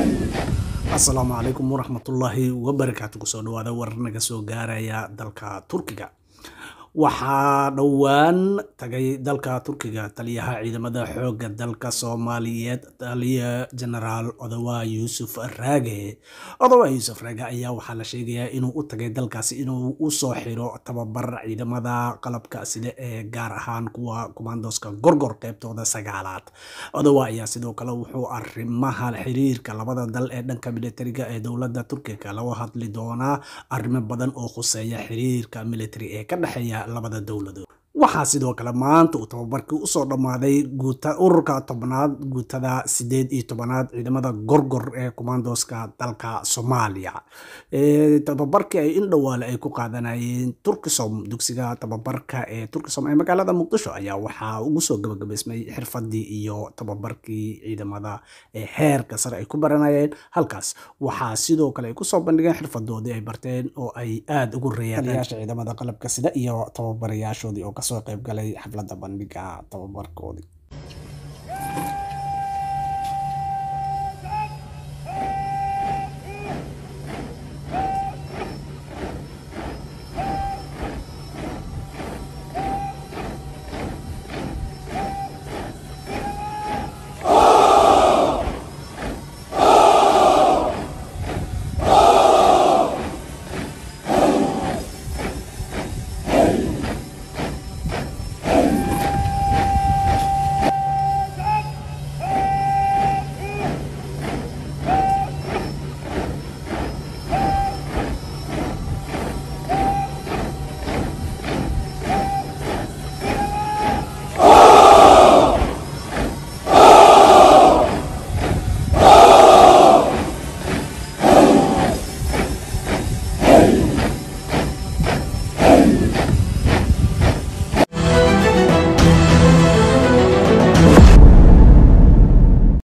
asalaamu calaykum waraxmatullaahi wabarakaatu kusoo dhawaada war naga soo gaaraya dalka turkiga waxaa dhowaan tagay dalka turkiga taliyaha ciidamada xoogga dalka soomaaliyeed taliya genaraal odawa yuusuf raage odawa yuusuf raage ayaa waxaa la sheegayaa inuu u tagay dalkaasi inuu usoo xiro tababar ciidamada qalabka sida ee gaar ahaan kuwa kumandoska gorgor qeybtooda sagaalaad odawa ayaa sidoo kale wuxuu arrimaha xiriirka labada dal ee dhanka militariga ee dowladda turkiga laga hadli doonaa arrimo badan oo khuseeya xiriirka military ee ka dhexeeya labada dowladood waxaa sidoo kale maanta uu tababarkii usoo dhammaaday guuta ururka tobnaad guutada sideed iyo tobanaad ciidamada gorgor ee kumandoska dalka soomaaliya tababarkii ay in dhowaale ay ku qaadanayeen turkisom dugsiga tababarka ee turkisom ee magaalada muqdisho ayaa waxaa ugu soo gabagabaysmay xirfadii iyo tababarkii ciidamada ee heerka sare ay ku baranayeen halkaas waxaa sidoo kale ay kusoo bandhigeen xirfadoodii ay barteen oo ay aada ugu reeyeen taliyaasha ciidamada qalabka sida iyo tababarayaashoodii oo kasoo qayb galay xafladda bandhiga tababarkoodii